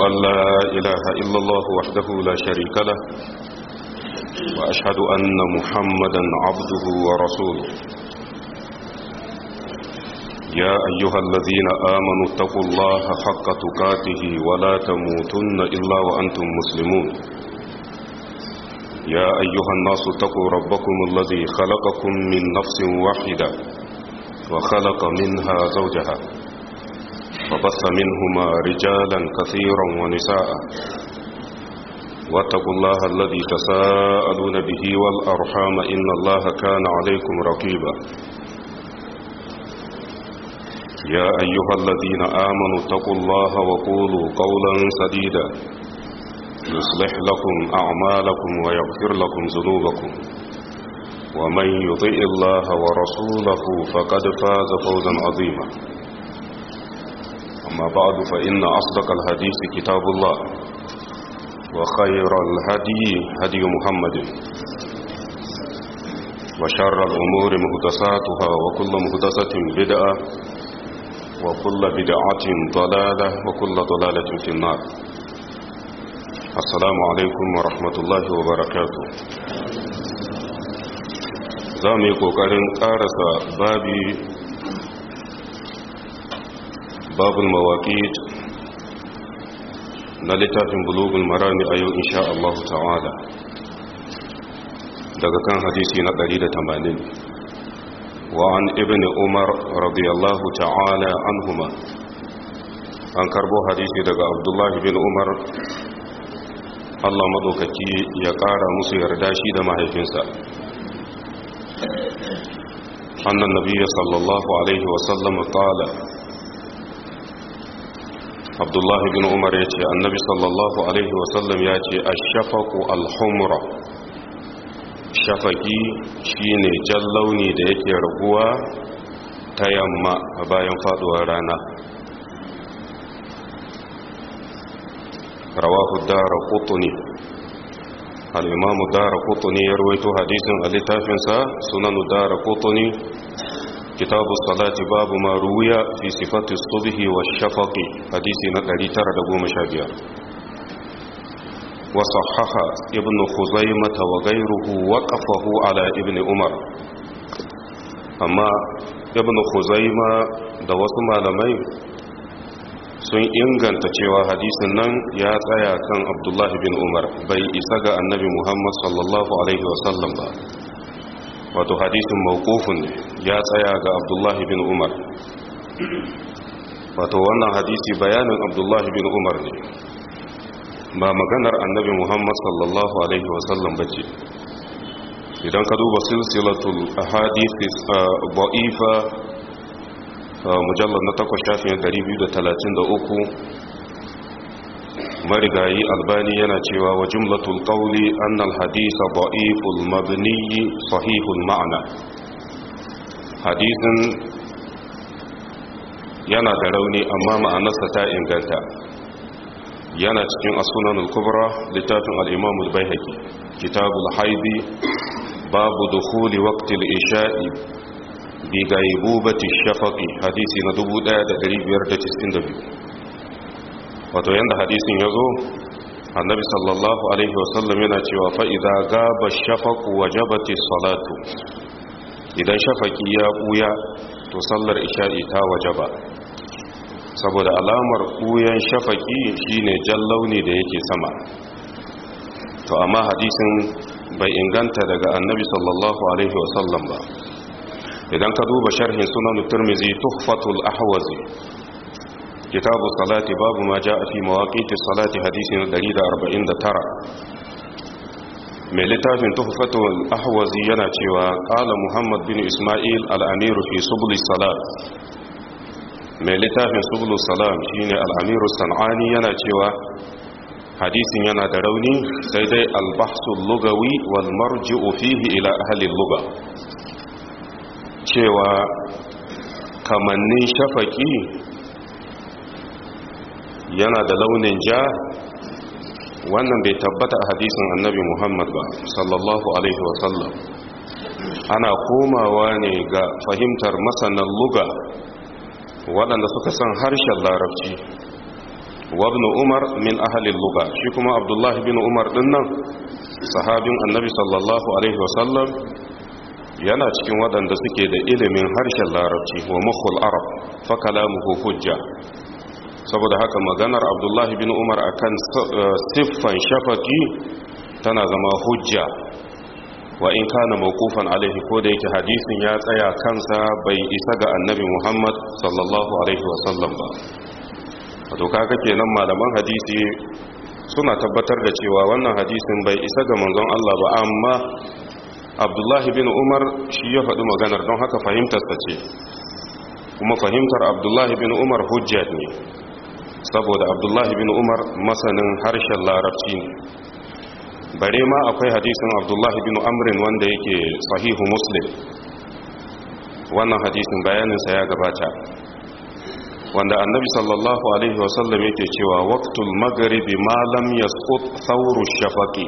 أن لا إله إلا الله وحده لا شريك له وأشهد أن محمدا عبده ورسوله يا أيها الذين آمنوا اتقوا الله حق تقاته ولا تموتن إلا وأنتم مسلمون يا أيها الناس اتقوا ربكم الذي خلقكم من نفس واحدة وخلق منها زوجها وبث منهما رجالا كثيرا ونساء واتقوا الله الذي تساءلون به والأرحام إن الله كان عليكم رقيبا يا أيها الذين آمنوا اتقوا الله وقولوا قولا سديدا يصلح لكم أعمالكم ويغفر لكم ذنوبكم ومن يطئ الله ورسوله فقد فاز فوزا عظيما أما بعد فإن أصدق الحديث كتاب الله وخير الهدي هدي محمد وشر الأمور مهدساتها وكل مهدسة بدعة وكل بدعة ضلالة وكل ضلالة في النار السلام عليكم ورحمة الله وبركاته زامي قوكارن قارس بابي باب المواقيت نلتاف بلوغ المرام أيو إن شاء الله تعالى daga kan hadisi na 180 وعن ابن عمر رضي الله تعالى عنهما an karbo hadisi daga abdullahi bin umar allah maɗaukaki ya ƙara musu yarda shi da mahaifinsa annan nabiya sallallahu alaihi wasallam ƙala abdullahi bin umar ya ce annabi sallallahu alaihi wasallam ya ce a shafaku alhumra shafaki shine jan launi da yake raguwa ta yamma a bayan faduwar rana rawahu dara kutuni al'imamu dara kutuni ya ruwaito hadisin a littafinsa sunanu dara kutuni kitabu salati babu ma ruwiya fi sifati subhi wa shafaki hadisi na 915 وصحح ابن خزيمة وغيره وقفه على ابن عمر أما ابن خزيمة da wasu malamai sun inganta cewa hadisin nan ya tsaya kan abdullahi bin umar bai isa ga annabi muhammad sallallahu alaihi wasallam ba wato hadisin mawkufin ne ya tsaya ga abdullahi bin umar wato wannan hadisi bayanin abdullahi bin umar ne ba maganar annabi muhammad sallallahu alaihi wasallam ba ce idan ka duba silsilatul ahadith ba'ifa mujallar na takwas shafin 233 marigayi albani yana cewa wa jumlatul qawli annal hadisa ba'iful mabni sahihul ma'ana hadisin yana da rauni amma ma'anarsa ta inganta yana cikin asunan al-kubra littafin al-imam al-baihaqi kitabul haidi babu dukhuli waqti al-isha'i bi gaibubati shafaqi hadisi na 1592 wato yanda hadisin yazo annabi sallallahu alaihi wasallam yana cewa fa idza gaba shafaqu wajabati salatu idan shafaqi ya buya to sallar isha'i ta wajaba saboda alamar ɓuyan shafaki shine jan launi da yake sama to amma hadisin bai inganta daga annabi sallallahu alaihi wasallam ba idan ka duba sharhin sunan turmizi tuhfatul ahwazi kitabu salati babu ma ja'a fi mawaqiti salati hadisi na 149 mai littafin tuhfatul ahwazi yana cewa qala muhammad bin isma'il al-amir fi subul salat mai littafin subulu salam shine al'amiru san'ani yana cewa hadisin yana da rauni sai dai albahsul lugawi wal marji'u fihi ila ahalin luga cewa kamannin shafaki yana da launin ja wannan bai tabbata a hadisin annabi muhammad ba sallallahu alaihi wasallam ana komawa ne ga fahimtar masanan luga waɗanda suka san harshen larabci wa ibn umar min ahli lugha shi kuma abdullah bin umar dinnan sahabin annabi sallallahu alaihi wasallam yana cikin waɗanda suke da ilimin harshen larabci wa mukhul arab fa kalamuhu hujja saboda haka maganar abdullahi bin umar akan siffan shafaki tana zama hujja wa in kana mawqufan alaihi ko da yake hadisin ya tsaya kansa bai isa ga annabi muhammad sallallahu alaihi wasallam ba wato kaga kenan malaman hadisi suna tabbatar da cewa wannan hadisin bai isa ga manzon Allah ba amma abdullahi bin umar shi ya faɗi maganar don haka fahimtarsa ce kuma fahimtar abdullahi bin umar hujja ne saboda abdullahi bin umar masanin harshen larabci ne bare ma akwai hadisin abdullahi bin amrin wanda yake sahihu muslim wannan hadisin bayaninsa ya gabata wanda annabi sallallahu alaihi wasallam yake cewa waqtul maghribi ma lam yasqut thawru shafaqi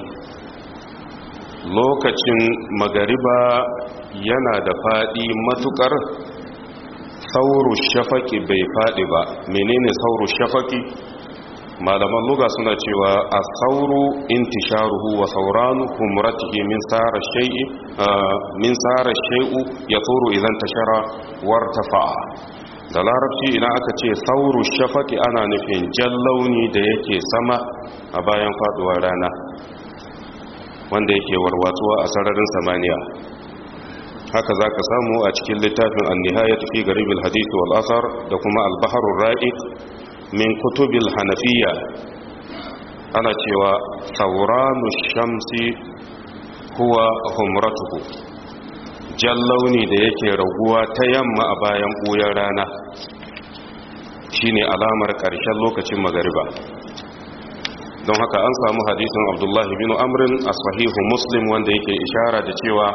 lokacin magariba yana da fadi matukar sauru shafaki bai faɗi ba menene sauru shafaki malaman luga suna cewa a sauru intisharuhu wa sauranu humratihi min tsara shai'i min tsara shai'u ya tsoro idan tashara wartafa'a da larabci idan aka ce sauru shafaki ana nufin jan launi da yake sama a bayan faduwar rana wanda yake warwatsuwa a sararin samaniya haka za ka samu a cikin littafin annihaya tafi garibin hadisi wal asar da kuma albaharun ra'iq min kutubil hanafiya ana cewa sauranu shamsi huwa humratuhu jan launi da yake raguwa ta yamma a bayan ɓuyar rana shine alamar ƙarshen lokacin magariba don haka an samu hadisin abdullahi bin amrin a sahihu muslim wanda yake ishara da cewa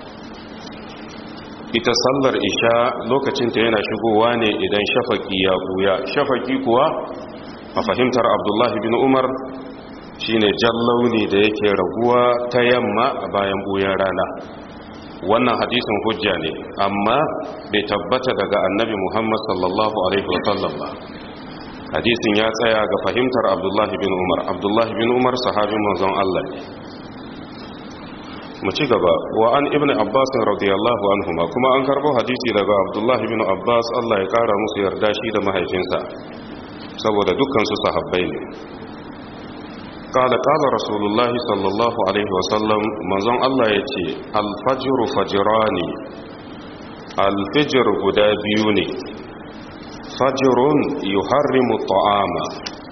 ita sallar isha lokacinta yana shigowa ne idan shafaki ya buya shafaki kuwa a fahimtar abdullahi bin umar shine jan launi da yake raguwa ta yamma a bayan buyan rana wannan hadisin hujja ne amma bai tabbata daga annabi muhammad sallallahu alaihi wasallam ba hadisin ya tsaya ga fahimtar abdullahi bin umar abdullahi bin umar sahabin manzon allah ne mu ci gaba wa an ibn abbas radiyallahu anhuma kuma an karbo hadisi daga abdullahi bin abbas Allah ya kara musu yarda shi da mahaifinsa saboda dukkan su sahabbai ne قال قال رسول الله صلى الله عليه وسلم منزon Allah yace al-fajr fajrani al-fajr guda biyu ne fajrun yuharrimu ta'ama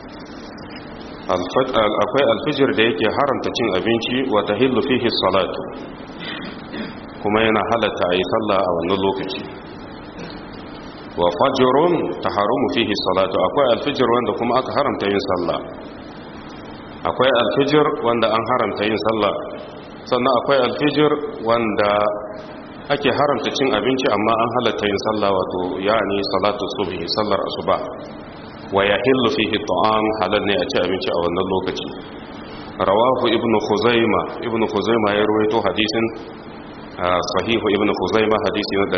akwai alfijir da yake haramta cin abinci wata hillu fihi salatu kuma yana halatta a yi sallah a wannan lokaci wa fajirun ta haramu fihi salatu akwai alfijir wanda kuma aka haramta yin sallah akwai alfijir wanda an haramta yin sallah sannan akwai alfijir wanda ake haramta cin abinci amma an halatta yin sallah wato yani salatu subhi sallar asuba wa ya hillu fihi ta'am halal ne a ci abinci a wannan lokaci rawahu ibn khuzaima ibn khuzaima ya rawaito hadisin sahihu ibn khuzaima hadisi na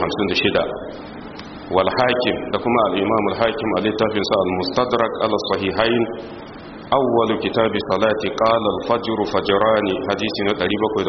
356 wal hakim da kuma al imam al hakim a littafin sa al mustadrak ala sahihain awwal kitab salati qala al fajr fajrani hadisi na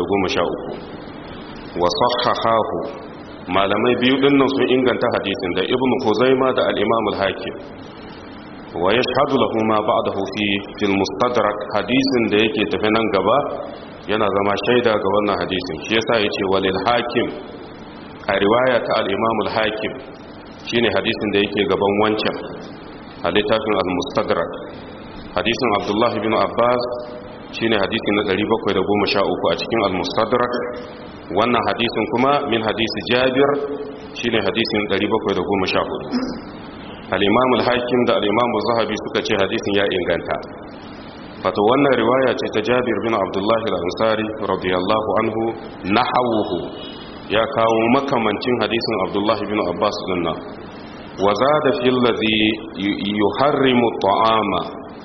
713 wa sahahahu malamai biyu dinnan sun inganta hadisin da ibn khuzaima da al imam al hakim wa ya shahadu lahu ma ba'dahu fi fil mustadrak hadisin da yake tafi nan gaba yana zama shaida ga wannan hadisin shi yasa yace walil hakim a riwaya ta al-imam al-hakim shine hadisin da yake gaban wancan a littafin al-mustadrak hadisin abdullah bin abbas shine hadisi na 713 a cikin al-mustadrak wannan hadisin kuma min hadisi jabir shine hadisin 714 al-imam al-hakim da al-imam zahabi suka ce hadisin ya inganta wato wannan riwaya ce ta jabir bin abdullahi al-ansari radiyallahu anhu nahawuhu ya kawo makamancin hadisin abdullahi bin abbas dinnan wa zada fi allazi yuharrimu ta'ama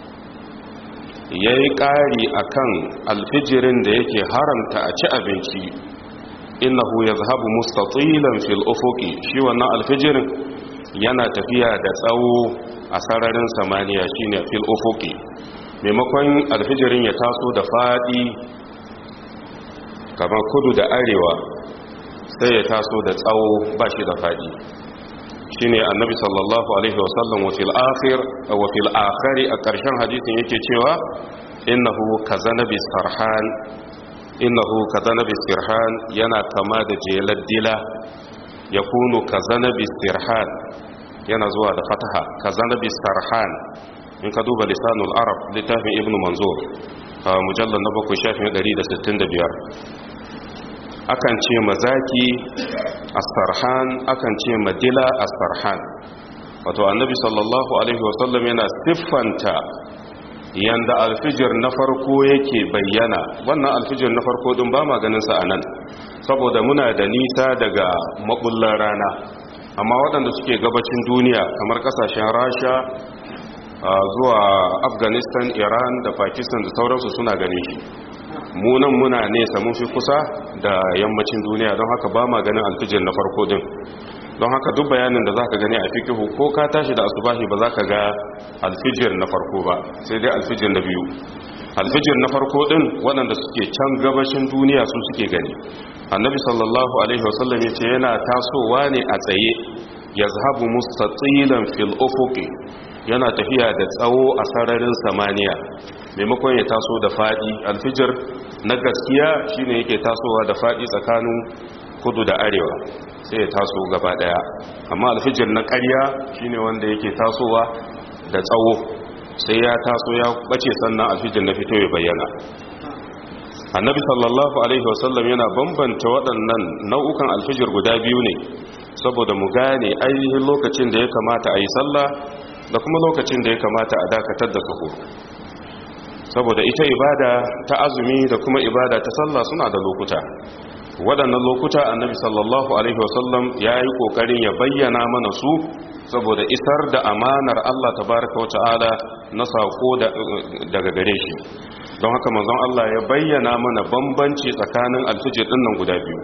yayi ƙari akan alfijirin da yake haramta a ci abinci innahu yazhabu mustatilan fil ufuqi shi wannan alfijirin yana tafiya da tsawo a sararin samaniya shine fil ufuqi maimakon alfijirin ya taso da fadi kamar kudu da arewa sai ya taso da tsawo ba shi da fadi shine annabi sallallahu alaihi wasallam wa fil akhir wa fil akhiri a ƙarshen hadisin yake cewa innahu kazanabi sarhan innahu kazanabi sirhan yana kama da jelar dila yakunu kazanabi sirhan yana zuwa da fataha kazanabi sarhan in ka duba lisanul arab littafin ibnu manzur mujallal na bakwai shafin 165 akan ce mazaki asarhan akan ce madila asarhan wato annabi sallallahu alaihi wasallam yana siffanta yanda alfijir na farko yake bayyana wannan alfijir na farko din ba maganin sa anan saboda muna da nisa daga mabullar rana amma waɗanda suke gabacin duniya kamar kasashen rasha zuwa afghanistan iran da pakistan da sauransu suna ganin shi munan muna nesa mun fi kusa da yammacin duniya don haka ba ma ganin alfijir na farko din don haka duk bayanin da zaka gani a fikihu ko ka tashi da asubahi ba za ka ga alfijir na farko ba sai dai alfijir na biyu alfijir na farko din waɗanda suke can gabashin duniya su suke gani annabi sallallahu alaihi wasallam ya ce yana tasowa ne a tsaye yazhabu mustatilan fil ufuqi yana tafiya da tsawo a sararin samaniya maimakon ya taso da fadi alfijir na gaskiya shine yake tasowa da fadi tsakanin kudu da arewa sai ya taso gaba daya amma alfijir na ƙarya shine wanda yake tasowa da tsawo sai ya taso ya bace sannan alfijir na fito ya bayyana annabi sallallahu alaihi wasallam yana bambanta waɗannan nau'ukan alfijir guda biyu ne saboda mu gane ainihin lokacin da ya kamata a yi sallah da kuma lokacin da ya kamata a dakatar da sahur saboda ita ibada ta azumi da kuma ibada ta sallah suna da lokuta waɗannan lokuta annabi sallallahu alaihi wasallam ya yi ƙoƙarin ya bayyana mana su saboda isar da amanar Allah tabaraka wa ta'ala na saƙo daga gare shi don haka manzon Allah ya bayyana mana bambanci tsakanin alfijir ɗin nan guda biyu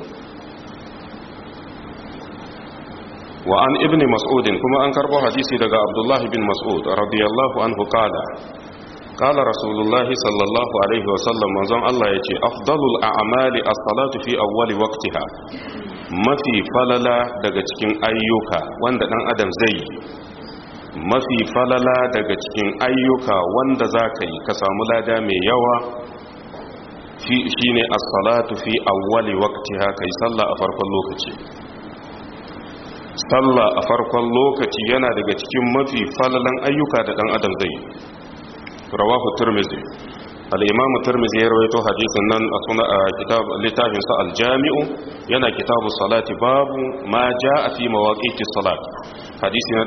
wa an ibni mas'udin kuma an karbo hadisi daga abdullahi bin mas'ud radiyallahu anhu qala qala rasulullahi sallallahu alaihi wa sallam manzon Allah yace afdalul a'mali as-salatu fi awwali waqtiha mafi falala daga cikin ayyuka wanda dan adam zai yi mafi falala daga cikin ayyuka wanda zaka yi ka samu lada mai yawa fi shine as-salatu fi awwali waqtiha kai sallah a farkon lokaci sallah a farkon lokaci yana daga cikin mafi falalan ayyuka da dan adam zai rawahu turmizi al-imamu turmizi ya rawaito hadisin nan a suna a kitab littafin sa al-jami'u yana kitabu salati babu ma jaa fi mawaqiti salat hadisi na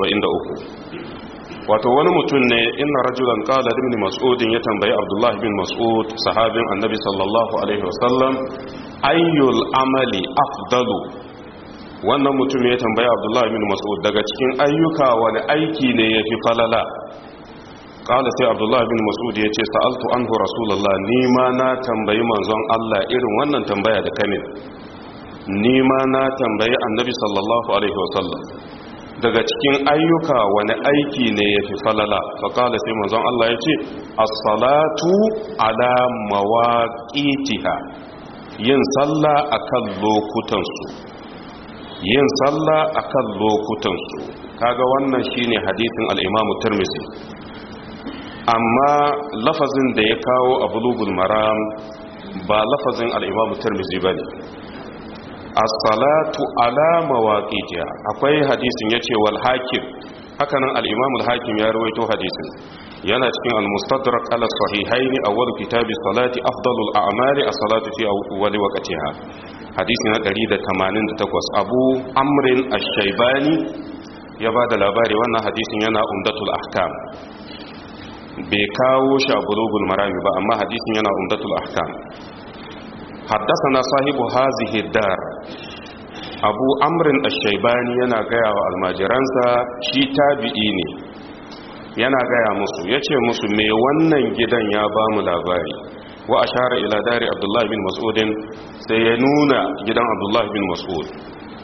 173 wato wani mutum ne inna rajulan qala ibn mas'ud ya tambayi abdullah bin mas'ud sahabin annabi sallallahu alaihi wasallam ayyul amali afdalu wannan mutum ya tambaya abdullahi bin mas'ud daga cikin ayyuka wani aiki ne ya fi falala kala sai abdullahi bin mas'ud ya ce sa'altu anhu rasulullah ni ma na tambayi manzon Allah irin wannan tambaya da kamin ni ma na tambayi annabi sallallahu alaihi wasallam daga cikin ayyuka wani aiki ne ya fi falala faƙala sai manzon Allah ya ce as-salatu ala mawaqitiha yin sallah akan lokutansu yin sallah akan lokutansu kaga wannan shine hadisin al-Imam Tirmidhi amma lafazin da ya kawo a bulugul maram ba lafazin al-Imam Tirmidhi bane as-salatu ala mawaqitiha akwai hadisin yace wal hakim hakanan al-Imam al-Hakim ya rawaito hadisin yana cikin al-Mustadrak ala sahihayn awwal kitabi salati afdalul a'mali as-salatu fi awwal waqtiha hadisi na 188 abu amrin ash-shaybani ya ba da labari wannan hadisin yana umdatul ahkam bai kawo shi a bulugul marami ba amma hadisin yana umdatul ahkam haddasana sahibu hazihi dar abu amrin ash-shaybani yana gaya wa almajiransa shi tabi'i ne yana gaya musu yace musu me wannan gidan ya ba mu labari wa ashara ila dari abdullah bin mas'udin sai ya nuna gidan abdullah bin mas'ud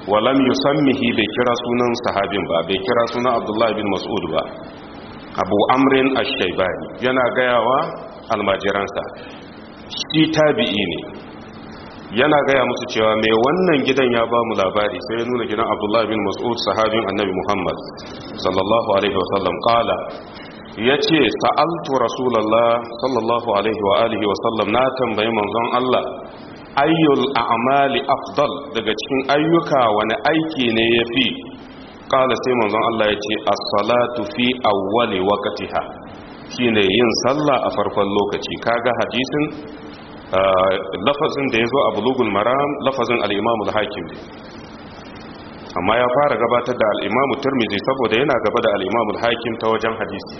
walam yusammihi bai kira sunan sahabin ba bai kira sunan abdullahi bin mas'ud ba abu amrin ash-shaybani yana gayawa almajiransa shi tabi'i ne yana gaya musu cewa mai wannan gidan ya ba mu labari sai ya nuna gidan abdullahi bin mas'ud sahabin annabi muhammad sallallahu alaihi wasallam kala ya ce sa'altu rasulallah sallallahu alaihi wa alihi wasallam na tambayi manzon allah ayyul a'mali afdal daga cikin ayyuka wani aiki ne ya fi kala sai manzon allah ya ce as-salatu fi awwali waqtiha shine yin sallah a farkon lokaci kaga hadisin lafazin da ya zo a bulugul maram lafazin al'imamul hakim ne amma ya fara gabatar da al'imamul turmizi saboda yana gaba da al'imamul hakim ta wajen hadisi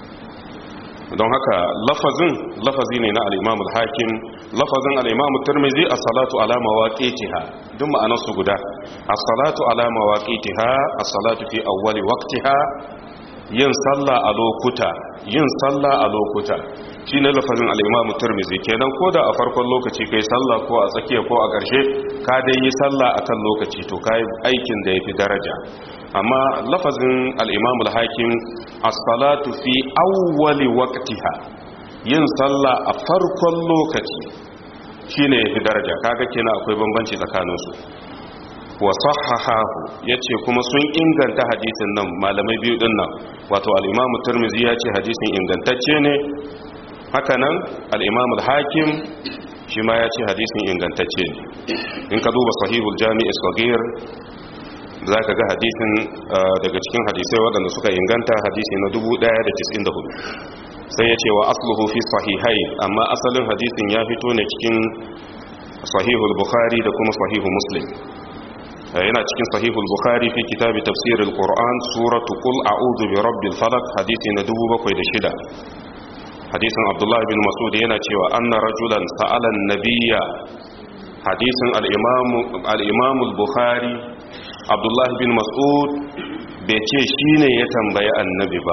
don haka lafazin lafazi ne na al'imamul hakim lafazin al'imamul turmizi a salatu alama waƙetiha duk ma'anarsu guda a salatu alama waƙetiha a salatu fi awwali waƙtiha yin sallah a lokuta yin sallah a lokuta shi ne lafazin al'imamu turmizi kenan ko da a farkon lokaci kai sallah ko a tsakiya ko a ƙarshe ka dai yi sallah a kan lokaci to ka yi aikin da ya fi daraja amma lafazin al'imamu hakim as-salatu fi awwali waqtiha yin sallah a farkon lokaci shi ne ya fi daraja kaga kenan akwai bambanci tsakaninsu wa sahahahu yace kuma sun inganta hadisin nan malamai biyu din nan wato al-Imam Tirmidhi yace hadisin ingantacce ne haka nan al-Imam al-Hakim shi ma yace hadisin ingantacce ne in ka duba sahihul jami' as-saghir zaka ga hadisin daga cikin hadisai waɗanda suka inganta hadisi na 1194 sai yace wa asluhu fi sahihain amma asalin hadisin ya fito ne cikin sahihul bukhari da kuma sahihu muslim yana cikin sahihul bukhari fi kitabi tafsirul qur'an suratu qul a'udhu bi rabbil falaq hadisi na 706 hadisin abdullah bin mas'ud yana cewa anna rajulan sa'ala an-nabiyya hadisin al-imam al-imam al-bukhari abdullah bin mas'ud bai ce shine ya tambayi annabi ba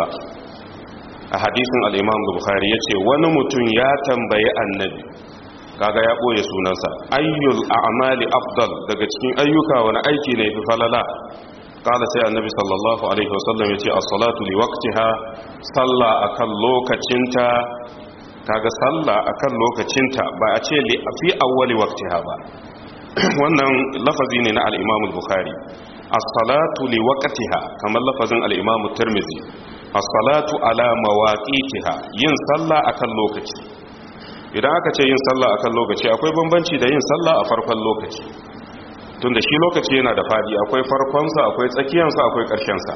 a hadisin al-imam al-bukhari yace wani mutum ya tambayi annabi kaga ya ɓoye sunansa ayyul a'mali afdal daga cikin ayyuka wani aiki ne fi falala kala sai annabi sallallahu alaihi wasallam yace as-salatu li waqtiha salla akan lokacinta kaga salla akan lokacinta ba a ce li fi awwali waqtiha ba wannan lafazi ne na al-Imam al-Bukhari as-salatu li waqtiha kamar lafazin al-Imam at-Tirmidhi as-salatu ala mawaqitiha yin salla akan lokaci idan aka ce yin sallah akan lokaci akwai bambanci da yin sallah a farkon lokaci tunda shi lokaci yana da fadi akwai farkonsa akwai tsakiyansa akwai ƙarshensa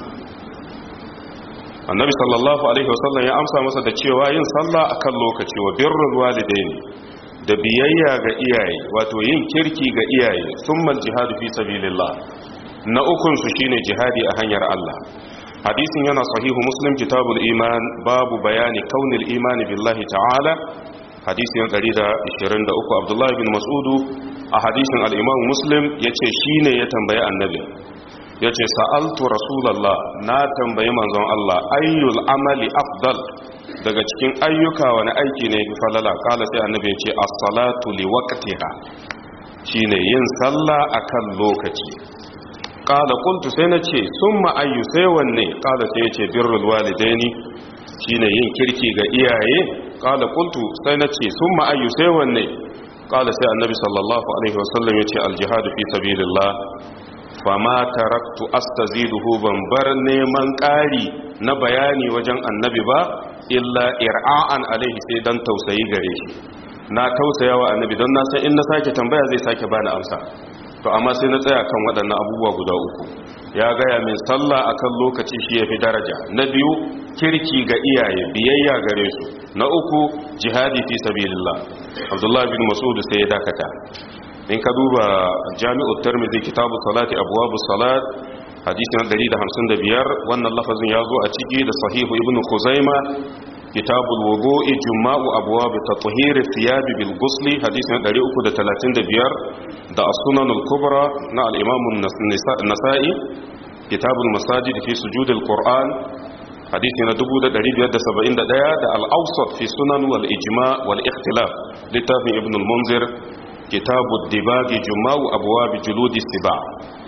annabi sallallahu alaihi wasallam ya amsa masa da cewa yin sallah akan lokaci wa birrul walidaini da biyayya ga iyaye wato yin kirki ga iyaye summal jihadu fi sabilillah na ukun su shine jihadi a hanyar Allah hadisin yana sahihu muslim kitabul iman babu bayani kaunil imani billahi ta'ala hadisin 123 abdullahi bin mas'udu a hadisin al-imam muslim yace shine ya tambayi annabi yace sa'altu rasulullah na tambayi manzon Allah ayyul amali afdal daga cikin ayyuka wani aiki ne fi falala kala sai annabi yace as-salatu li waqtiha shine yin sallah akan lokaci kala qultu sai nace summa ayyu sai wanne kala sai yace birrul walidaini shine yin kirki ga iyaye kala qultu sai nace summa ayyu sai wanne kala sai annabi sallallahu alaihi wasallam yace al-jihadu fi sabilillah fama taraktu astaziduhu ban bar neman ƙari na bayani wajen annabi ba illa ir'a'an alaihi sai dan tausayi gare shi na tausaya wa annabi don na san in na sake tambaya zai sake bani amsa to amma sai na tsaya kan waɗannan abubuwa guda uku ya gaya min sallah akan lokaci shi ya fi daraja na biyu kirki ga iyaye biyayya gare su na uku jihadi fi sabilillah abdullahi bin mas'ud sai ya dakata in ka duba jami'ut tirmidhi kitabu salati abwabu salat hadisi na 155 wannan lafazin ya zo a ciki da sahihu ibn khuzaima kitabul wudu'i juma'u abwab tathhir thiyab bil ghusl hadisi na 335 da as-sunan al-kubra na al-imam an-nasa'i kitabul masajid fi sujud al-qur'an hadisi na 1571 da al-awsat fi sunan wal ijma' wal ikhtilaf littafin ibn al-munzir kitabu dibagi juma'u abuwa bi juludi siba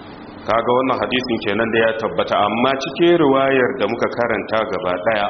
kaga wannan hadisin kenan da ya tabbata amma cikin riwayar da muka karanta gaba daya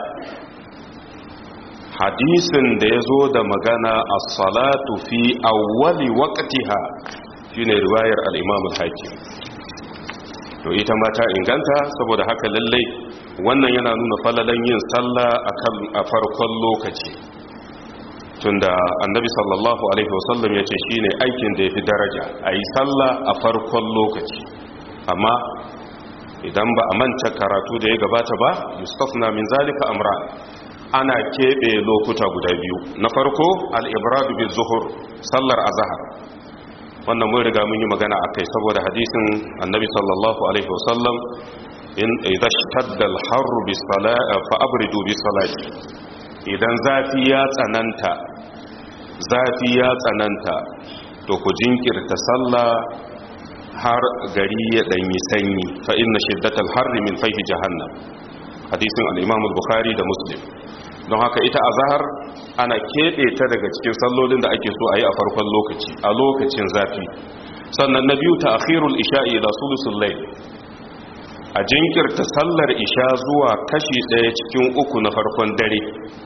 hadisin da ya zo da magana as-salatu fi awwali waqtiha shine riwayar al-Imam al-Hakim to ita ma ta inganta saboda haka lallai wannan yana nuna falalan yin sallah akan a farkon lokaci tunda annabi sallallahu alaihi wasallam yace shine aikin da yafi daraja ayi sallah a farkon lokaci amma idan ba a manta karatu da ya gabata ba yustafna min zalika amra ana keɓe lokuta guda biyu na farko al-ibrad bil zuhur sallar azhar wannan mun riga mun yi magana akai saboda hadisin annabi sallallahu alaihi wasallam in idza shtadda al-harr bis salati fa abridu bis salati idan zafi ya tsananta zafi ya tsananta to ku jinkirta sallah har gari ya danyi sanyi fa inna shiddatal harri min fayhi jahannam hadisin al-imam al-bukhari da muslim don haka ita azhar ana kebe ta daga cikin sallolin da ake so a yi a farkon lokaci a lokacin zafi sannan na biyu ta'khirul isha'i ila sulusul layl a jinkirta sallar isha zuwa kashi daya cikin uku na farkon dare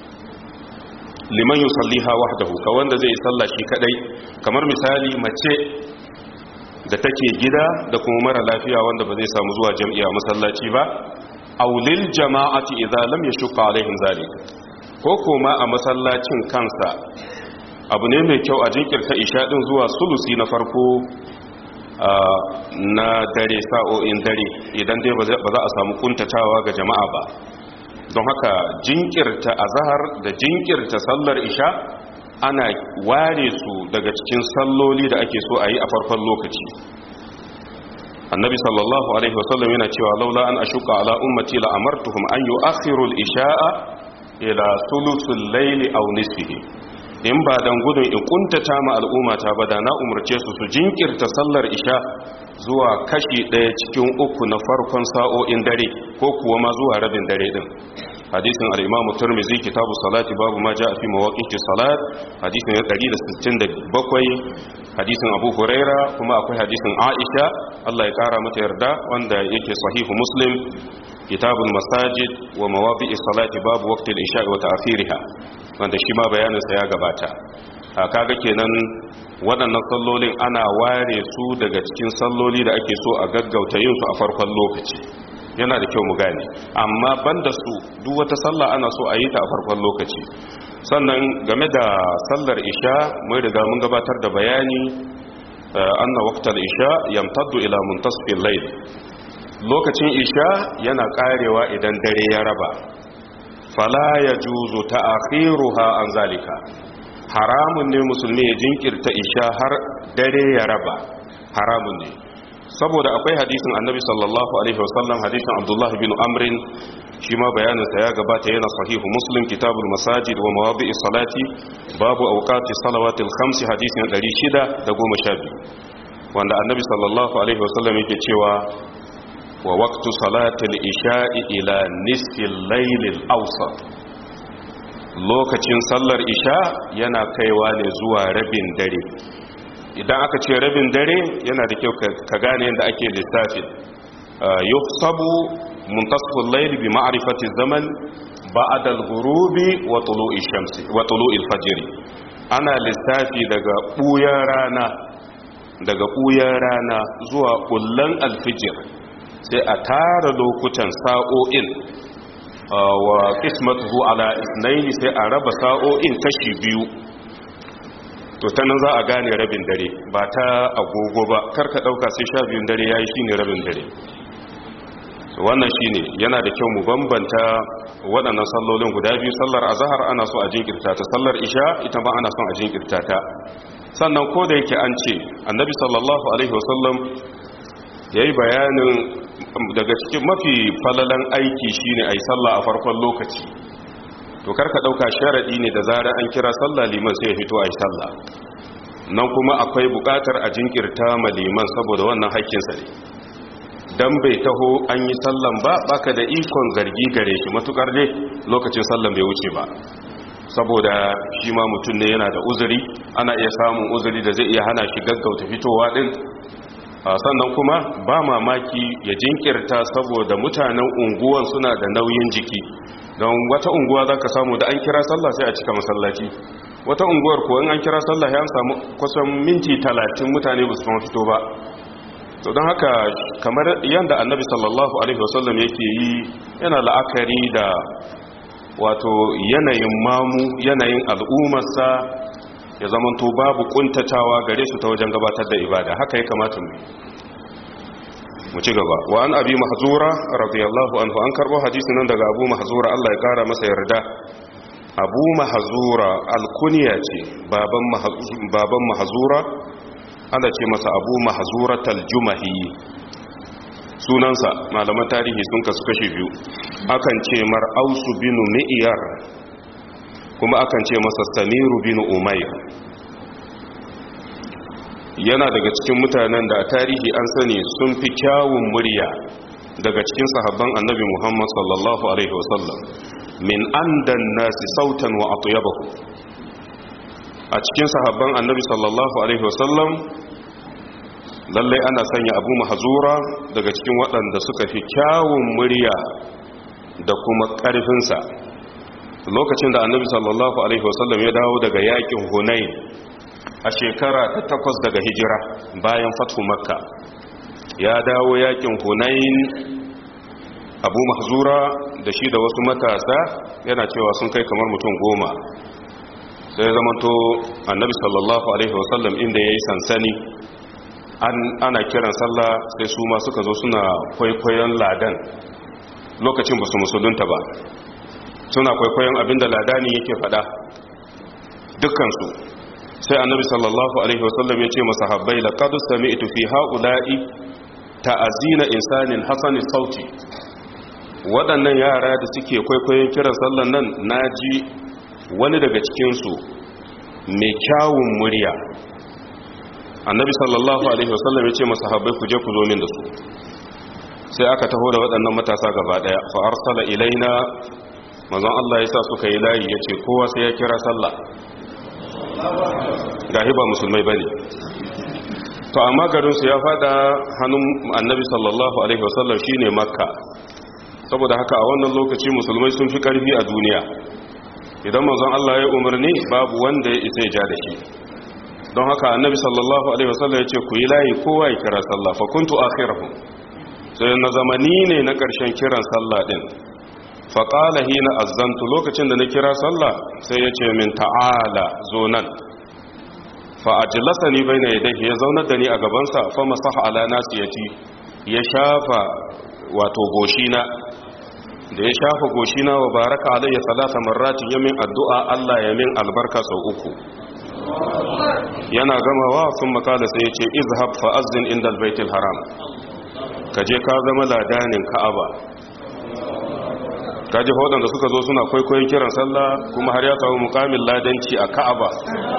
liman yusalliha wahdahu ka wanda zai salla shi kadai kamar misali mace da take gida da kuma mara lafiya wanda ba zai samu zuwa jam'iya masallaci ba aulil jama'ati idza lam yashqa alaihim zalik ko kuma a masallacin kansa abu ne mai kyau a jinkirta isha din zuwa sulusi na farko na dare sa'o'in dare idan dai ba za a samu kuntatawa ga jama'a ba don haka jinkirta azhar da jinkirta sallar isha ana ware su daga cikin salloli da ake so a yi a farkon lokaci annabi sallallahu alaihi wasallam yana cewa laula an ashuka ala ummati la amartuhum an yu'akhiru al-isha'a ila thuluthil layli aw nisfihi in ba dan gudun in kuntata ma al'ummata ba da na umarce su su jinkirta sallar isha zuwa kashi ɗaya cikin uku na farkon sa'o'in dare ko kuwa ma zuwa rabin dare din hadisin al-imamu tirmidhi kitabu salati babu ma jaa fi mawaqiti salat hadisin 167 hadisin abu huraira kuma akwai hadisin aisha Allah ya kara mata yarda wanda yake sahihu muslim kitabul masajid wa mawadi'i salati babu waqti al-isha wa ta'khiriha wanda shi ma bayanin sa ya gabata kaga kenan waɗannan sallolin ana ware su daga cikin salloli da ake so a gaggauta yin su a farkon lokaci yana da kyau mu gane amma banda su duk wata sallah ana so a yi ta a farkon lokaci sannan game da sallar isha mun riga mun gabatar da bayani anna waqtal isha yamtaddu ila muntasfil layl lokacin isha yana karewa idan dare ya raba fala yajuzu ta'khiruha an zalika haramun ne musulmi ya jinkirta isha har dare ya raba haramun ne saboda akwai hadisin annabi sallallahu alaihi wasallam hadisin abdullah bin amrin shi ma bayaninsa ya gabata yana sahihu muslim kitabul masajid wa mawadi'i salati babu awqati salawatil khamsi hadisin 612 wanda annabi sallallahu alaihi wasallam yake cewa wa waqtu salatil isha'i ila nisfil laylil awsat lokacin sallar isha yana kaiwa ne zuwa rabin dare idan aka ce rabin dare yana da kyau ka gane yadda ake lissafin yuhsabu muntasful layl bi ma'rifati zaman ba'da al-ghurubi wa tulu'i shamsi wa tulu'il fajr ana lissafi daga buyan rana daga buyan rana zuwa kullan al-fajr sai a tara lokutan sa'o'in wa qismatuhu ala ithnayn sai a raba sa'o'in kashi biyu to ta nan za a gane rabin dare ba ta agogo ba karka dauka sai sha biyun dare yayi shine rabin dare wannan shine yana da kyau mu bambanta waɗannan sallolin guda biyu sallar azhar ana so a jinkirta ta sallar isha ita ma ana son a jinkirta ta sannan ko da yake an ce annabi sallallahu alaihi wasallam yayi bayanin daga cikin mafi falalan aiki shine ayi sallah a farkon lokaci to karka dauka sharadi ne da zarar an kira sallah liman sai ya fito ayi sallah nan kuma akwai bukatar a jinkirta ma liman saboda wannan haƙƙinsa ne dan bai taho an yi sallan ba baka da ikon zargi gare shi matukar ne lokacin sallan bai wuce ba saboda shi ma mutum ne yana da uzuri ana iya samun uzuri da zai iya hana shi gaggauta fitowa din sannan kuma ba mamaki ya jinkirta saboda mutanen unguwan suna da nauyin jiki don wata unguwa za ka samu da an kira sallah sai a cika masallaci wata unguwar kuwa an kira sallah ya samu kusan minti talatin mutane ba su fito ba to don haka kamar yadda annabi sallallahu alaihi wasallam yake yi yana la'akari da wato yanayin mamu yanayin al'ummarsa ya zamanto babu kuntatawa gare su ta wajen gabatar da ibada haka ya kamata mu mu ci gaba wa an abi mahzura radiyallahu anhu an karbo hadisi nan daga abu mahzura Allah ya kara masa yarda abu mahzura alkunya ce baban baban mahzura ana ce masa abu mahzuratal jumahi sunansa malaman tarihi sun kasu kashe biyu akan ce mar ausu binu mi'yar kuma akan ce masa samiru binu umayr yana daga cikin mutanen da a tarihi an sani sun fi kyawun murya daga cikin sahabban annabi muhammad sallallahu alaihi wasallam min andan nasi sautan wa atyabahu a cikin sahabban annabi sallallahu alaihi wasallam lallai ana sanya abu mahazura daga cikin waɗanda suka fi kyawun murya da kuma ƙarfinsa lokacin da annabi sallallahu alaihi wasallam ya dawo daga yakin hunain a shekara ta takwas daga hijira bayan fatu makka ya dawo yakin hunain abu mahzura da shi da wasu matasa yana cewa sun kai kamar mutum goma sai zamanto annabi sallallahu alaihi wasallam inda ya yi sansani ana kiran sallah sai su ma suka zo suna kwaikwayon ladan lokacin ba su musulunta ba suna kwaikwayon abinda ladani yake fada dukkansu sai annabi sallallahu alaihi wasallam ya ce masahabbai laqad sami'tu fi haula'i ta'azina insanin hasani sauti waɗannan yara da suke kwaikwayon kiran sallan nan naji wani daga cikin su mai kyawun murya annabi sallallahu alaihi wasallam ya ce masahabbai ku je ku zo min da su sai aka taho da waɗannan matasa gaba daya fa arsala ilaina manzon Allah ya sa suka yi layi ya ce kowa sai ya kira sallah gahi ba musulmai ba ne to amma garinsu ya fada hannun annabi sallallahu alaihi wasallam shi ne makka saboda haka a wannan lokaci musulmai sun fi karfi a duniya idan manzon Allah ya umarni babu wanda ya isa ya ja da shi don haka annabi sallallahu alaihi wasallam ya ce ku yi layi kowa ya kira sallah fa kuntu akhirahum sai na zamani ne na ƙarshen kiran sallah din faƙala hina azzantu lokacin da na kira sallah sai ya ce min ta'ala zo nan fa'ajilasa ni bai na yadda ya zaunar da ni a gabansa fa masaha ala nasu ya ci ya shafa wato goshina da ya shafa goshina wa baraka alayya salasa marratin yamin addu'a Allah ya min albarka sau uku yana gamawa sun makala sai ya ce izhab fa'azzin inda albaitul haram ka je ka zama ladanin ka'aba kaji waɗanda suka zo suna kwaikwayon kiran sallah kuma har ya samu mukamin ladanci a ka'aba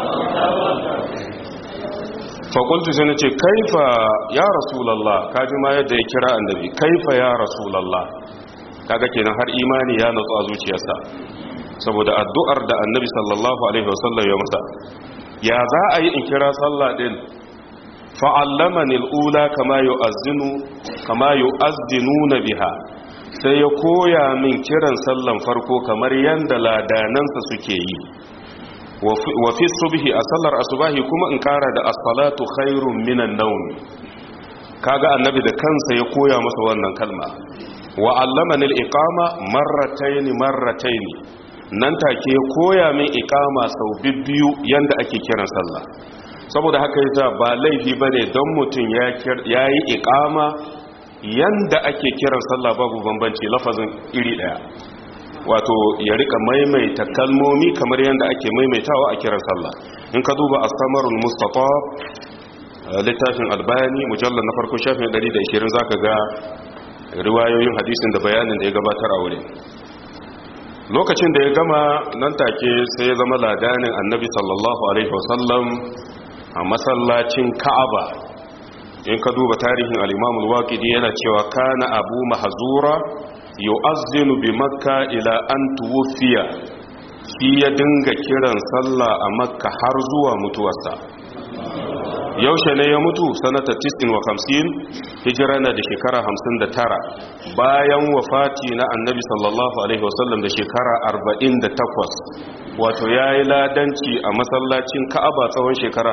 fakultu sai na ce kaifa ya rasulallah kaji ma yadda ya kira annabi kaifa ya rasulallah kaga kenan har imani ya natsu a zuciyarsa saboda addu'ar da annabi sallallahu alaihi wasallam ya masa ya za a yi in kira sallah din fa'allamani al'ula kama yu'azzinu kama yu'azzinuna biha sai ya koya min kiran sallan farko kamar yanda ladanansa suke yi wa fi subhi a sallar asubahi kuma in kara da as-salatu khairun minan nawm kaga annabi da kansa ya koya masa wannan kalma wa allamani al-iqama marratayn marratayn nan take ya koya min iqama sau bibbiyu yanda ake kiran sallah saboda haka yasa ba laifi bane don mutum ya yayi iqama yanda ake kiran sallah babu bambanci lafazin iri daya wato ya rika maimaita kalmomi kamar yanda ake maimaitawa a kiran sallah in ka duba as-samarul mustafa littafin albani mujallal na farko shafin 120 zaka ga riwayoyin hadisin da bayanin da ya gabatar a wurin lokacin da ya gama nan take sai ya zama ladanin annabi sallallahu alaihi wasallam a masallacin ka'aba in ka duba tarihin al-imamul waqidi yana cewa kana abu mahzura yu'azzinu bi makka ila an tuwfiya shi ya dinga kiran sallah a makka har zuwa mutuwarsa yaushe ne ya mutu sanata 59 hijira na da shekara 59 bayan wafati na annabi sallallahu alaihi wasallam da shekara 48 wato ya yi ladanci a masallacin ka'aba tsawon shekara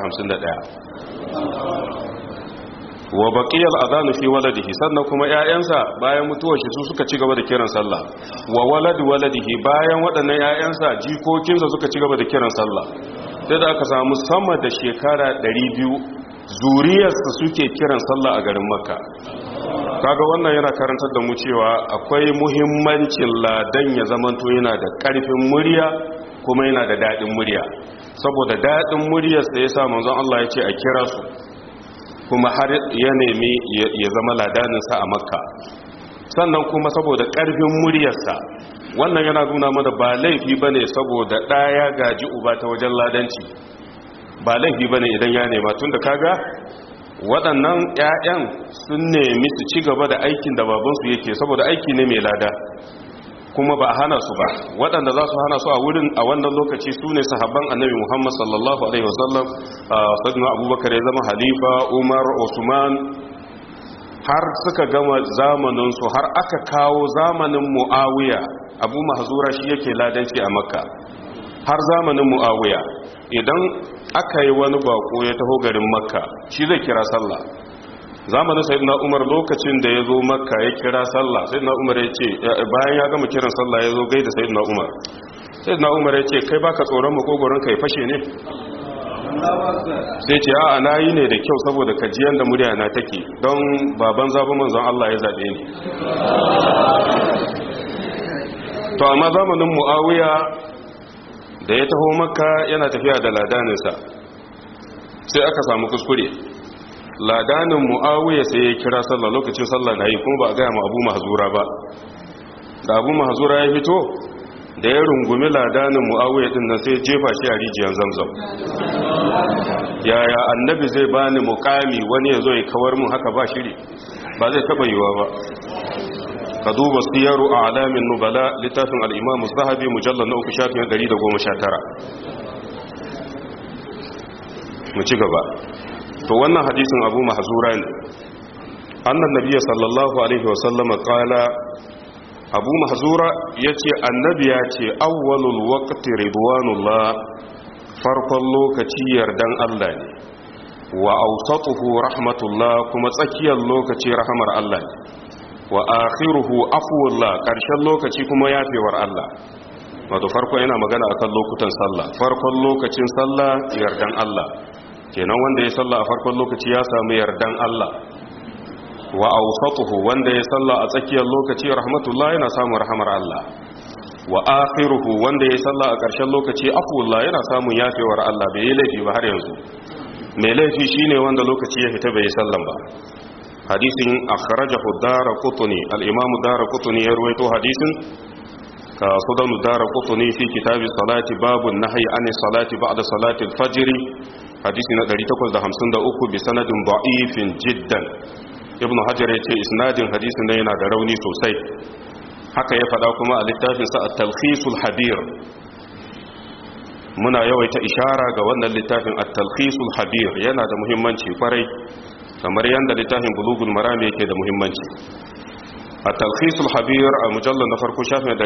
51 wa baqiyal adhanu fi waladihi sannan kuma ƴaƴansa bayan mutuwar shi su suka ci gaba da kiran sallah wa walad waladihi bayan waɗannan ƴaƴansa jikokinsa suka ci gaba da kiran sallah sai da aka samu sama da shekara 200 zuriyarsa suke kiran sallah a garin makka kaga wannan yana karantar da mu cewa akwai muhimmancin ladan ya zamanto yana da ƙarfin murya kuma yana da daɗin murya saboda daɗin muryarsa ya sa manzon Allah ya ce a kira su kuma har ya nemi ya zama ladaninsa a makka sannan kuma saboda ƙarfin muryarsa wannan yana nuna mana ba laifi ba ne saboda ɗaya gaji uba ta wajen ladanci ba laifi ba ne idan ya nema tun da kaga waɗannan 'ya'yan sun nemi su ci gaba da aikin da babansu yake saboda aiki ne mai lada kuma ba a hana su ba waɗanda za su hana su a wurin a wannan lokaci su ne sahabban annabi muhammad sallallahu alaihi wasallam sadina abubakar ya zama halifa umar osman har suka gama zamaninsu har aka kawo zamanin mu'awiya abu mahzura shi yake ladanci a makka har zamanin mu'awiya idan aka yi wani bako ya taho garin makka shi zai kira sallah zamanin sayyidina umar lokacin da ya zo makka ya kira sallah sayyidina umar ya ce bayan ya gama kiran sallah ya zo gaida sayyidina umar sayyidina umar ya ce kai baka tsoron makogoron ka ya fashe ne sai ce a na yi ne da kyau saboda kajiyar da murya na take don baban zaɓi manzon Allah ya zaɓe ni to amma zamanin mu'awiya da ya taho makka yana tafiya da ladaninsa sai aka samu kuskure ladanin mu'awiya sai ya kira sallah lokacin sallah na yi kuma ba a gaya ma abu mahazura ba da abu mahazura ya fito da ya rungumi ladanin mu'awiya din nan sai jefa shi a rijiyar zamzam yaya annabi zai bani mukami wani ya zo ya kawar mun haka ba shiri ba zai taba yiwa ba ka duba siyaru a alamin nubala littafin al'imamu zahabi mujallar na uku shafin 119 mu ci gaba to wannan hadisin abu mahzura ne annan nabiya sallallahu alaihi wasallama kala abu mahzura ya ce annabi ya ce awwalul waqti ridwanullah farkon lokaci yardan Allah ne wa awsatuhu rahmatullah kuma tsakiyar lokaci rahamar Allah ne wa akhiruhu afwullah karshen lokaci kuma yafewar Allah wato farko yana magana akan lokutan sallah farkon lokacin sallah yardan Allah kenan wanda ya sallah a farkon lokaci ya samu yardan Allah wa awsatuhu wanda ya sallah a tsakiyar lokaci rahmatullah yana samun rahamar Allah wa akhiruhu wanda ya sallah a ƙarshen lokaci afwullah yana samun yafewar Allah bai yi laifi ba har yanzu mai laifi shine wanda lokaci ya fita bai yi sallan ba hadisin akhrajahu daraqutni al-imam daraqutni ya ruwaito hadisin ka sudan daraqutni fi kitab salati babu nahyi an salati ba'da salati al-fajr hadisi na 853 bi sanadin da'ifin jiddan ibnu hajar ya ce isnadin hadisin nan yana da rauni sosai haka ya faɗa kuma a littafinsa a talkhisul habir muna yawaita ishara ga wannan littafin a talkhisul habir yana da muhimmanci kwarai kamar yadda littafin bulugul marami yake da muhimmanci a talkhisul habir a mujallar na farko shafin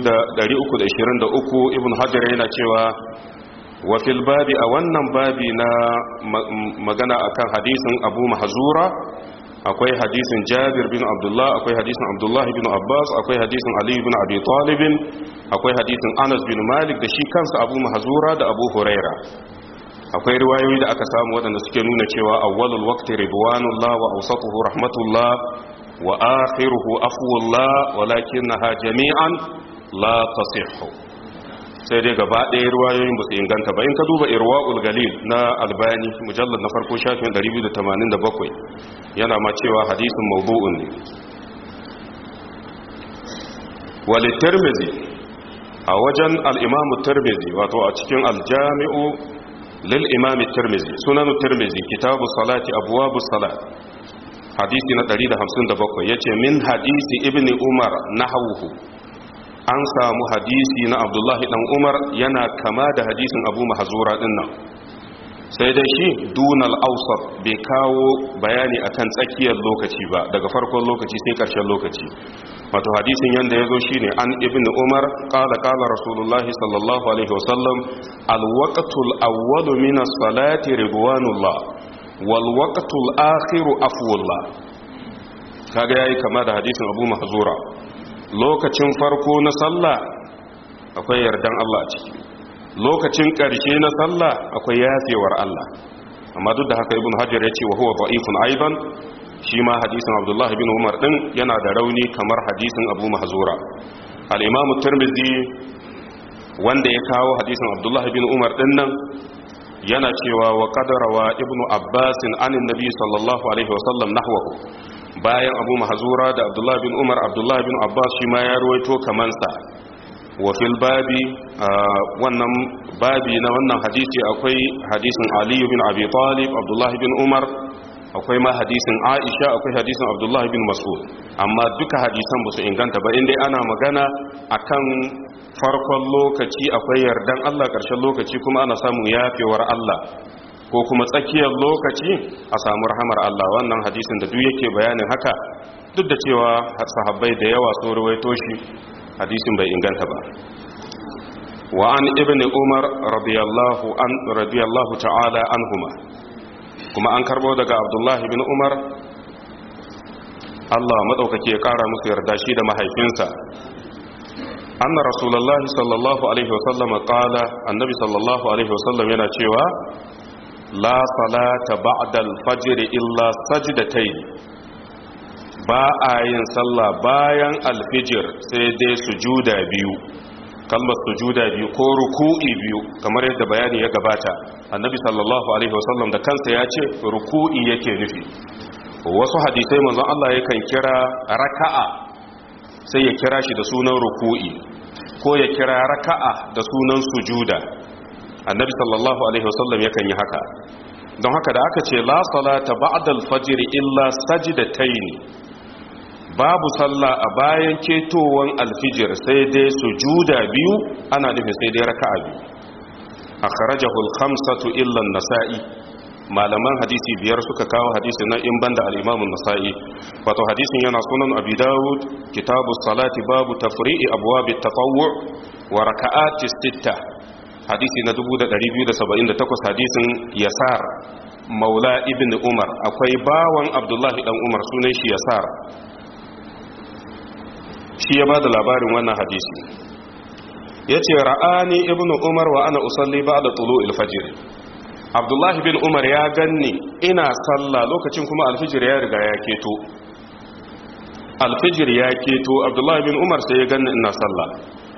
323 ibn hajar yana cewa wa fil babi a wannan babi na magana akan hadisin abu mahzura akwai hadisin jabir bin abdullah akwai hadisin abdullah bin abbas akwai hadisin ali bin abi talib akwai hadisin anas bin malik da shi kansa abu mahzura da abu huraira akwai riwayoyi da aka samu waɗanda suke nuna cewa awwalul waqti ridwanullah wa awsatuhu rahmatullah wa akhiruhu afwullah walakinaha jami'an la tasihhu sai dai gaba ɗaya ruwayoyin ba su inganta ba in ka duba irwa'ul galil na albani mujallar na farko shafin 287 yana ma cewa hadisin mawdu'un ne wali tirmizi a wajen al'imamu tirmizi wato a cikin aljami'u lil imami tirmizi sunanu tirmizi kitabu salati abuwabu salat hadisi na 157 ya ce min hadisi ibni umar na hauhu an samu hadisi na abdullahi dan umar yana kama da hadisin abu mahazura din nan sai dai shi dunal ausar bai kawo bayani akan tsakiyar lokaci ba daga farkon lokaci sai karshen lokaci wato hadisin yanda ya zo shi ne an ibn umar kala kala rasulullahi sallallahu alaihi wasallam alwaqtul awwalu min as-salati ridwanullah wal waqtul akhiru afwullah kaga yayi kama da hadisin abu mahzura lokacin farko na sallah akwai yardan Allah a ciki lokacin ƙarshe na sallah akwai yafewar Allah amma duk da haka ibn hajar ya ce wa huwa da'ifun aidan shi ma hadisin abdullahi bin umar din yana da rauni kamar hadisin abu mahzura al-imamu tirmidhi wanda ya kawo hadisin abdullahi bin umar din nan yana cewa wa qadarawa ibnu abbas anin nabi sallallahu alaihi wasallam nahwahu bayan abu mahzura da abdullahi bin umar abdullahi bin abbas shi ma ya ruwaito kamansa wa fil babi wannan babi na wannan hadisi akwai hadisin Ali bin Abi Talib Abdullah bin Umar akwai ma hadisin Aisha akwai hadisin Abdullah bin Mas'ud amma duka hadisan ba su inganta ba inda ana magana akan farkon lokaci akwai yardan Allah ƙarshen lokaci kuma ana samun yafewar Allah ko kuma tsakiyar lokaci a samu rahamar Allah wannan hadisin da duk yake bayanin haka duk da cewa sahabbai da yawa sun rawaito shi hadisin bai inganta ba wa an ibn umar radiyallahu an radiyallahu ta'ala anhuma kuma an karbo daga abdullahi ibn umar Allah madaukake ya kara musu yarda shi da mahaifinsa anna rasulullahi sallallahu alaihi wasallam qala annabi sallallahu alaihi wasallam yana cewa la salata ba'da al-fajr illa sajdatayn ba a yin sallah bayan alfijir sai dai sujuda biyu kalmar sujuda biyu ko ruku'i biyu kamar yadda bayani ya gabata annabi sallallahu alaihi wasallam da kansa ya ce ruku'i yake nufi wasu hadisai manzon Allah yakan kira raka'a sai ya kira shi da sunan ruku'i ko ya kira raka'a da sunan sujuda annabi sallallahu alaihi wasallam yakan yi haka don haka da aka ce la salata ba'da al-fajr illa sajdatayn babu sallah a bayan ketowan alfijir sai dai sujuda biyu ana nufin sai dai raka'a biyu akhrajahu al-khamsatu illa an-nasa'i malaman hadisi biyar suka kawo hadisi na in banda al-imam an-nasa'i wato hadisin yana sunan abi dawud kitabu salati babu tafri'i abwab at-tatawwu' wa raka'ati sitta hadisi na 2278 hadisin yasar maula ibn umar akwai bawan abdullahi dan umar sunan shi yasar shi ya ba da labarin wannan hadisi ya ce ra'ani ibn umar wa ana usalli ba da tulu ilfajir abdullahi bin umar ya ganni ina sallah lokacin kuma alfijir ya riga ya keto alfijir ya keto abdullahi bin umar sai ya ganni ina sallah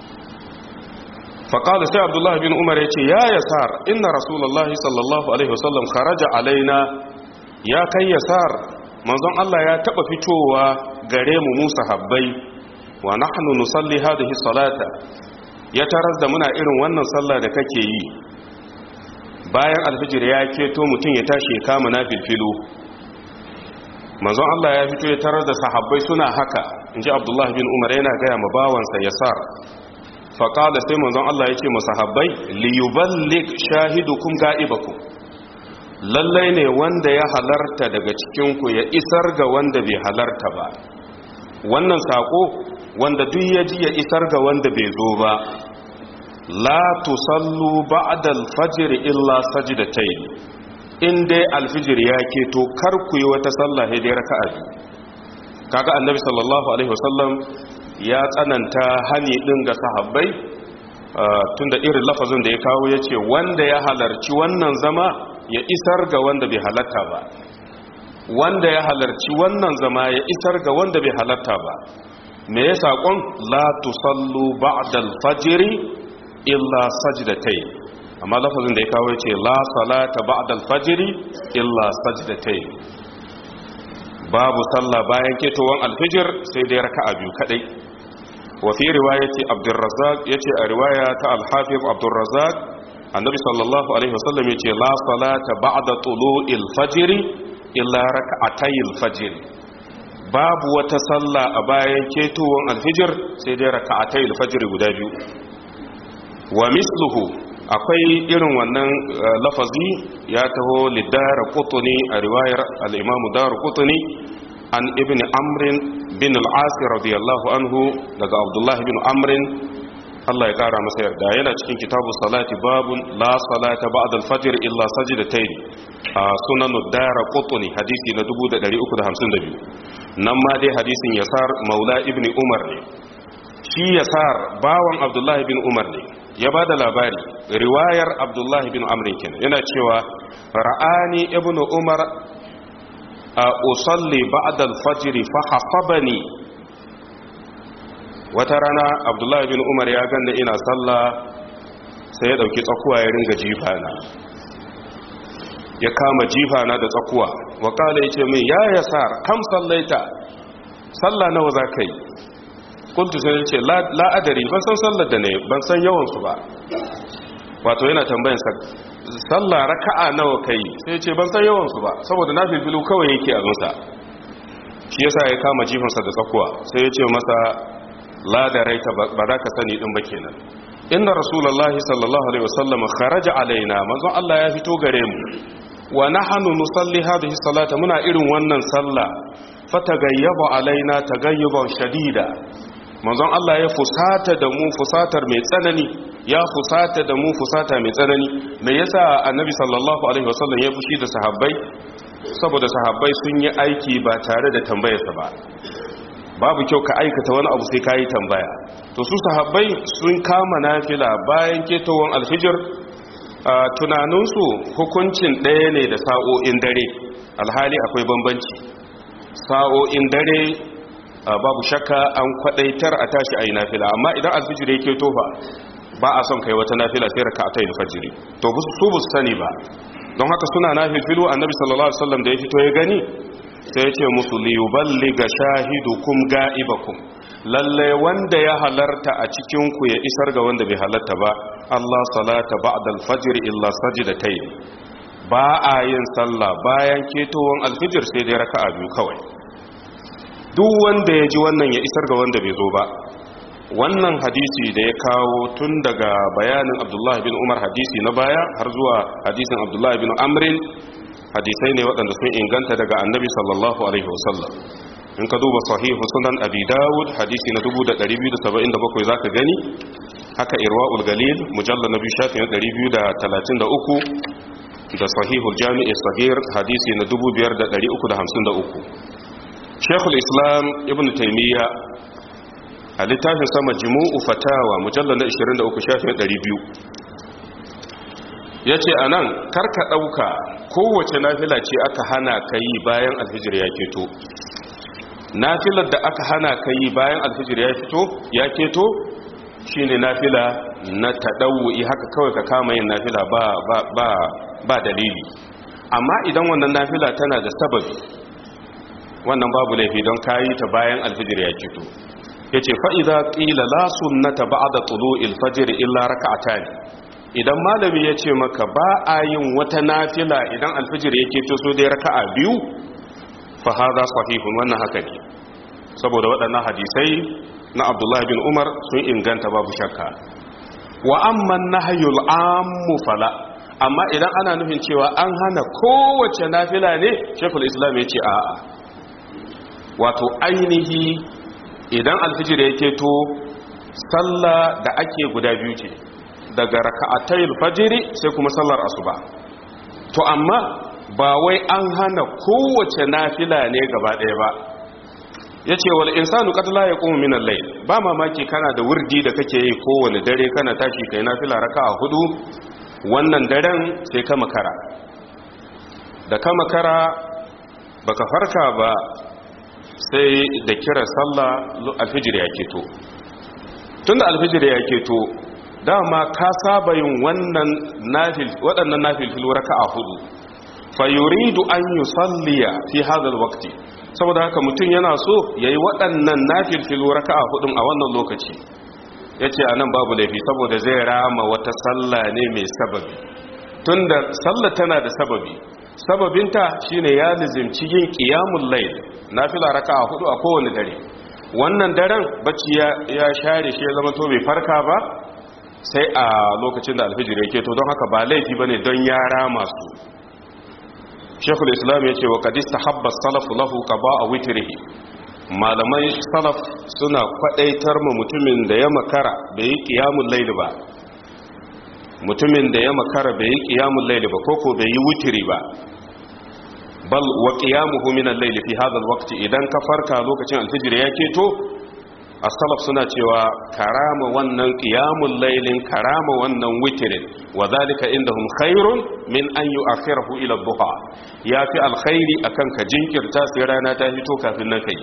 faƙaɗa sai abdullahi bin umar ya ce ya yasar inna rasulullahi sallallahu alaihi wasallam kharaja alaina ya kai yasar manzon Allah ya taɓa fitowa gare mu musa habbai wa nahnu nusalli hadhihi salata ya taras da muna irin wannan sallah da kake yi bayan alfijir ya keto mutum ya tashi ya kama nafilfilu manzon Allah ya fito ya tarar da sahabbai suna haka inji Abdullah bin Umar yana gaya ma bawansa Yasar fa qala sai manzon Allah ya ce ma sahabbai li yuballigh shahidukum ga'ibakum lallai ne wanda ya halarta daga cikin ku ya isar ga wanda bai halarta ba wannan sako wanda duk ya ji ya isar ga wanda bai zo ba la tusallu ba'da al-fajr illa sajdatayn in dai al-fajr ya keto kar ku yi wata sallah sai dai raka'a kaga annabi sallallahu alaihi wasallam ya tsananta hani din ga sahabbai tunda irin lafazin da ya kawo yace wanda ya halarci wannan zama ya isar ga wanda bai halarta ba wanda ya halarci wannan zama ya isar ga wanda bai halarta ba me ya saƙon la tusallu ba'dal fajiri illa sajdatayn amma lafazin da ya kawo yace la salata ba'dal fajiri illa sajdatayn babu sallah bayan ketowan alfijir sai dai raka'a biyu kadai wa fi riwayati abdurrazzaq yace a riwaya ta al-hafiz abdurrazzaq annabi sallallahu alaihi wasallam yace la salata ba'da tulu'il fajri illa raka'atayil fajr babu wata sallah a bayan ketowar alfijir sai dai raka'atayil fajr guda biyu wa misluhu akwai irin wannan lafazi ya taho lidara qutni a riwayar al-imam dar qutni an ibn amrin bin al-as radiyallahu anhu daga abdullah bin amrin Allah ya kara masa yarda yana cikin kitabu salati babun la salata ba'da al-fajr illa sajdatayn a sunan dara qutni hadisi na 1352 nan ma dai hadisin yasar maula ibn umar ne shi yasar bawan abdullahi bin umar ne ya ba da labari riwayar abdullahi bin amrin kenan yana cewa ra'ani ibn umar a usalli ba'da al-fajr fa hasabani wata rana abdullahi bin umar ya ganda ina sallah sai ya dauki tsakuwa ya ringa jifana ya kama jifana da tsakuwa wa kala yace min ya yasar kam sallaita sallah nawa zakai kuntu sai ce la adari ban san sallar da ne ban san yawan su ba wato yana tambayan sa sallah raka'a nawa kai sai ce ban san yawan su ba saboda na filfilu kawai yake a zusa shi yasa ya kama jifansa da tsakuwa sai ya ce masa la da raita ba za ka sani din ba kenan inna rasulullahi sallallahu alaihi wasallam kharaja alaina manzon Allah ya fito gare mu wa nahnu nusalli hadhihi salata muna irin wannan sallah fatagayyaba alaina tagayyuban shadida manzon Allah ya fusata da mu fusatar mai tsanani ya fusata da mu fusata mai tsanani me yasa annabi sallallahu alaihi wasallam ya fushi da sahabbai saboda sahabbai sun yi aiki ba tare da tambayarsa ba babu kyau ka aikata wani abu sai kayi tambaya to su sahabbai sun kama nafila bayan ketowar alfijir tunaninsu hukuncin ɗaya ne da sa'o'in dare alhali akwai bambanci sa'o'in dare babu shakka an kwadaitar a tashi a yi nafila amma idan alfijir yake tofa ba a son kai wata nafila sai raka a ta yi fajiri to su bu sani ba don haka suna nafilfilu annabi sallallahu alaihi wasallam da ya fito ya gani sai ya ce musu liyuballiga shahidukum ga'ibakum lalle wanda ya halarta a cikin ku ya isar ga wanda bai halarta ba Allah salata ba'da al-fajr illa sajdatayn ba a yin sallah bayan ketowan alfijir sai dai raka'a biyu kawai duk wanda ya ji wannan ya isar ga wanda bai zo ba wannan hadisi da ya kawo tun daga bayanin abdullahi bin umar hadisi na baya har zuwa hadisin abdullahi bin amrin hadisai ne waɗanda sun inganta daga annabi sallallahu alaihi wasallam in ka duba sahihu sunan abi dawud hadisi na 2277 zaka gani haka irwaul galil mujallal nabi shafi na 233 da sahihul jami'i sahih hadisi na 5353 shekul islam ibn taimiyya a littafin sama jimu'u fatawa mujallar na 23 shafin 200 ya ce a nan karka ɗauka kowace nafila ce aka hana ka yi bayan alfijir ya keto nafilar da aka hana ka yi bayan alfijir ya fito ya keto shi ne nafila na taɗau'i haka kawai ka kama yin nafila ba, ba, ba, ba dalili amma idan wannan nafila tana da sababi wannan babu laifi don kayi ta bayan alfijir ya fito ya ce fa'iza ƙila la sunnata ba da tsulu ilfajir illa raka'ata ne idan malami ya ce maka ba a yin wata nafila idan alfijir ya keto so dai raka'a biyu fa haza sahihun wannan haka ne saboda waɗannan hadisai na abdullahi bin umar sun inganta babu shakka wa amman nahyul ammu fala amma idan ana nufin cewa an hana kowace nafila ne shekul islam ya ce a'a wato ainihi idan alfijir ya keto sallah da ake guda biyu ce daga raka'atayil fajiri sai kuma sallar asuba to amma ba wai an hana kowace nafila ne gaba ɗaya ba yace wal insanu qad la yaqumu min al-layl ba mamaki kana da wurdi da kake yi kowane dare kana tashi kai nafila raka'a hudu wannan daren sai ka makara da ka makara baka farka ba sai da kira sallah alfijir ya keto tunda alfijir ya keto dama ka saba yin wannan nafil waɗannan nafil raka'a hudu fa yuridu an yusalliya fi hadha alwaqti saboda haka mutum yana so yayi waɗannan nafil raka'a hudun a wannan lokaci yace anan babu laifi saboda zai rama wata sallah ne mai sababi tunda sallah tana da sababi sababinta shine ya lizimci yin qiyamul layl nafila raka'a hudu a kowane dare wannan daren bacci ya share shi ya zama to bai farka ba sai a lokacin da alfijir yake to don haka ba laifi bane don yara masu shekul islam ya ce wa kadis tahabba salafu lahu qaba a witrihi malamai salaf suna kwadaitar ma mutumin da ya makara bai yi qiyamul layl ba mutumin da ya makara bai yi qiyamul layl ba koko bai yi witri ba bal wa qiyamuhu min al-layl fi hadha al-waqt idan ka farka lokacin alfijir ya keto as-salaf suna cewa karama wannan qiyamul laylin karama wannan witrin wa zalika indahum khairun min an yu'akhirahu ila ad-duha yafi alkhairi akan ka jinkirta sai rana ta fito kafin nan kai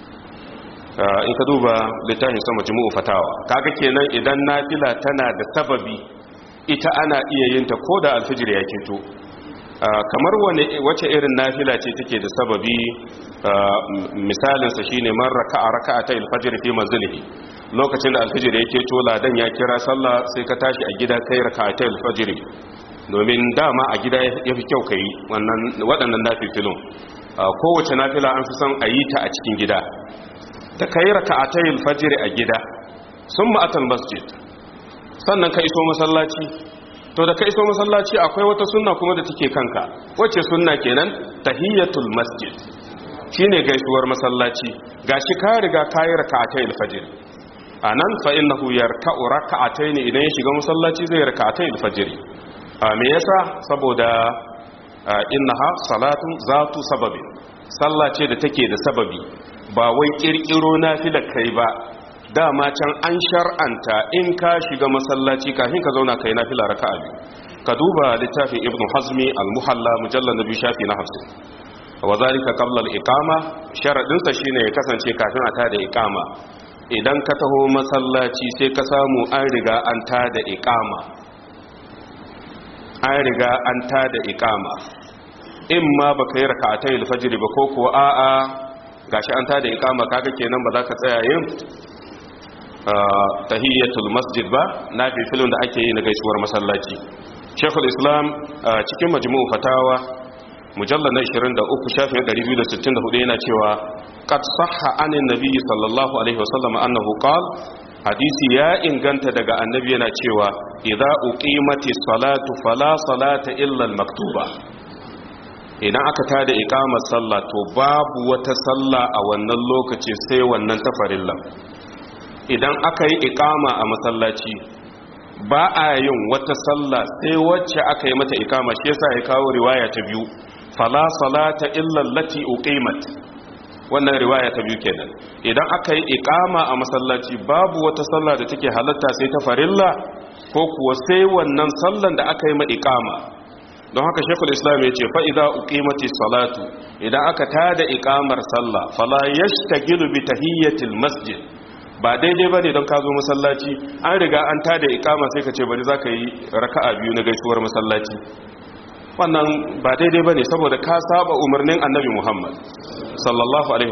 in ka duba littafin sa majmu'u fatawa kaga kenan idan nafila tana da sababi ita ana iya yin ta koda alfijir ya keto kamar wace irin nafila ce take da sababi misalinsa shine man raka'a raka'ata al-fajr fi manzilihi lokacin da al-fajr yake to ladan ya kira sallah sai ka tashi a gida kai raka'ata al-fajr domin dama a gida yafi kyau kai wannan waɗannan nafilun kowace nafila an fi son a yi ta a cikin gida da kai raka'ata al-fajr a gida summa atal masjid sannan ka iso masallaci to da ka iso masallaci akwai wata sunna kuma da take kanka wacce sunna kenan tahiyatul masjid shine gaisuwar masallaci gashi ka riga kayi rak'atay al-fajr anan fa innahu yarka'u rak'atayn idan ya shiga masallaci zai rak'atay al-fajr me yasa saboda innaha salatun zatu sababin sallah ce da take da sababi ba wai kirkiro nafilar kai ba dama can an shar'anta in ka shiga masallaci kafin ka zauna kai nafila raka'a biyu ka duba littafin ibnu hazmi al-muhalla mujallal nabi shafi na 50 wa zalika qabla al-iqama sharadin sa shine ya kasance kafin a tada iqama idan ka taho masallaci sai ka samu an riga an tada iqama an riga an tada iqama in ma baka yi raka'atai al-fajr ba ko ko a'a gashi an tada iqama kaga kenan ba za ka tsaya yin tahiyyatul masjid ba na filin da ake yi na gaisuwar masallaci shekul islam cikin majmu'u fatawa mujallar na 23 shafin 264 yana cewa qad sahha anin nabiyyi sallallahu alaihi wasallam annahu qala hadisi ya inganta daga annabi yana cewa idza uqimatis salatu fala salata illa al-maktuba idan aka tada iqamar sallah to babu wata sallah a wannan lokaci sai wannan tafarillan idan aka yi ikama a masallaci ba a yin wata sallah sai wacce aka yi mata ikama shi yasa ya kawo riwaya ta biyu fala salata illa allati uqimat wannan riwaya ta biyu kenan idan aka yi ikama a masallaci babu wata sallah da take halatta sai ta farilla ko kuwa sai wannan sallan da aka yi ma ikama don haka shekul islam ya ce fa'iza uqimati salatu idan aka tada ikamar sallah fala yashtagilu bi tahiyyatil masjid ba daidai ba ne don ka zo masallaci an riga an tada ikama sai ka ce bari za ka yi raka'a biyu na gaisuwar masallaci wannan ba daidai ba ne saboda ka saba umarnin annabi muhammad sallallahu alaihi